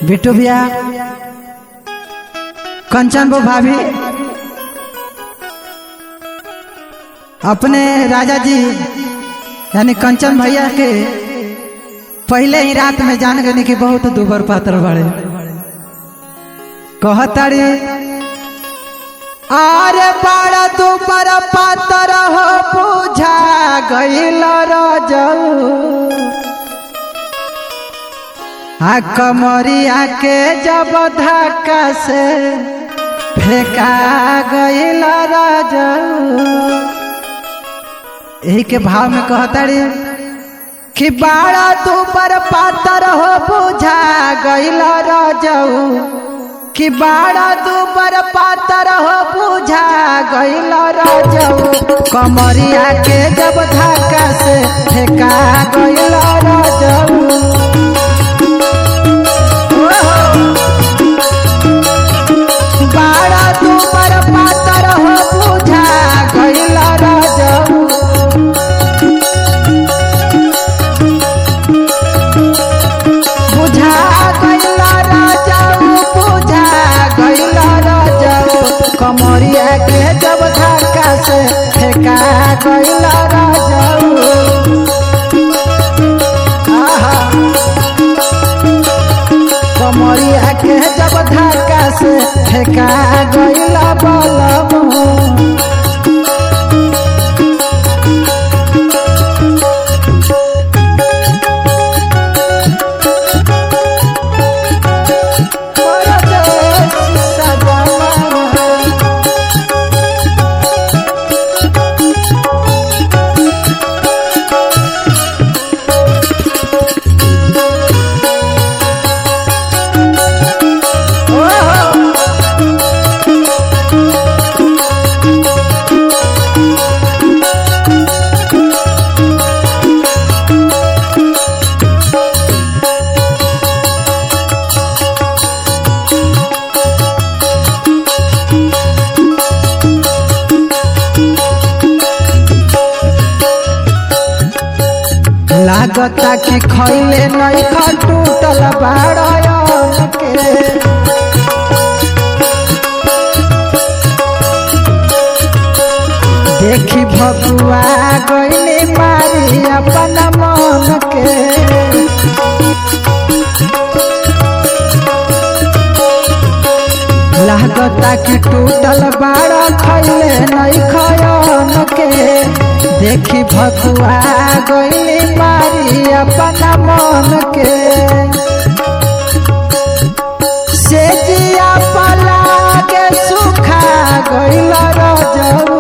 बिट्टू भैया कंचन वो भाभी अपने राजा जी यानी कंचन भैया के पहले ही रात में जान गए कि बहुत दुबर पात्र बड़े कहताड़ी अरे बड़ा दुबर पात्र हो बुझा गईल रजऊ आ कमरिया के जब धक्का से फेंका गईल रजऊ यही के भाव में कहताड़ी कि बाड़ा तू पर पातर हो बुझा गईल रजऊ कि बाड़ा तू पर पातर हो बुझा गईल रजऊ कमरिया के जब धक्का से फेंका गईल रजऊ बाड़ा तू पर पातर हो बुझा गईल रजऊ बुझा गईल राजाऊ बुझा गईल राजाऊ कमरिया के जब धक्का से फेंका गईल राजाऊ आहा कमरिया के जब धक्का से फेंका गईल बलबू लागता कि खैले नहीं खटूटल बाड़न के देखी भगुआ गईले मारी अपन मन के लागता कि टूटल बाड़ा खैले नहीं खयन के देखी भगुआ गईले मारी अपन मन के से जिया पला के सुखा गईल रजऊ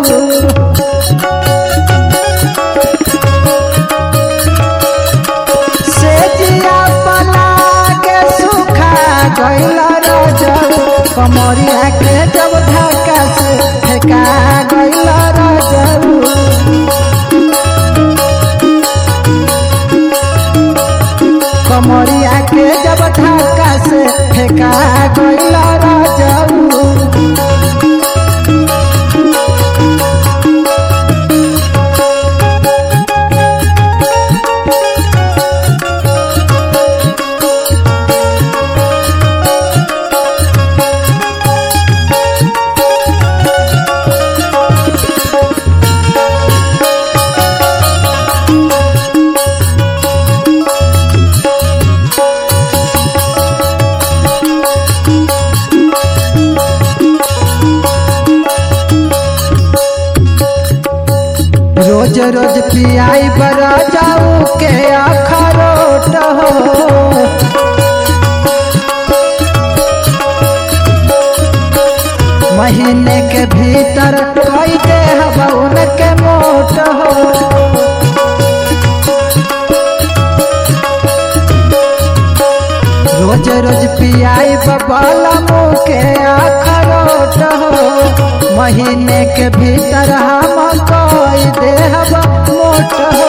से जिया पला के सुखा गईल रजऊ कमरिया के जब धक्का से फेंका गईल रजऊ कमरिया के जब धक्का से फेंका गईल रजऊ रोज रोज पियाई बरा जाऊ के अखरोट हो महीने के भीतर कई दे हवन के मोट हो रोज रोज पियाई बबल मुँह के अखरोट हो महीने के भीतर हम कोई देहब मोट हो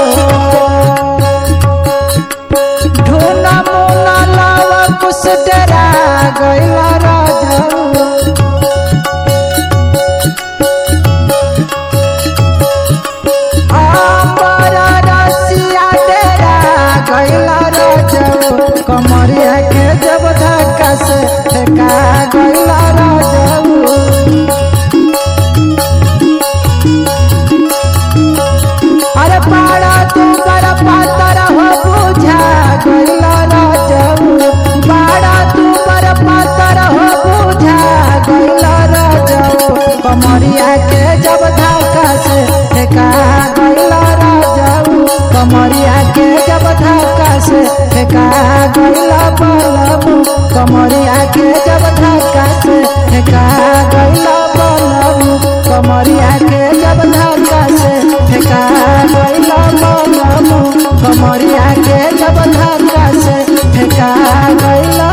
ढूना मुना लावा कुछ डरा गईल राजऊ आंबर रसिया डेरा गईल राजऊ कमरिया के जब धक्का जब धक्का से फेंका गइल राजाऊ कमरिया के जब धक्का से फेंका गइल बलमू कमरिया के जब धक्का से फेंका गइल बलमू कमरिया के जब धक्का से फेंका गइल बलमू कमरिया के जब धक्का से फेंका गइल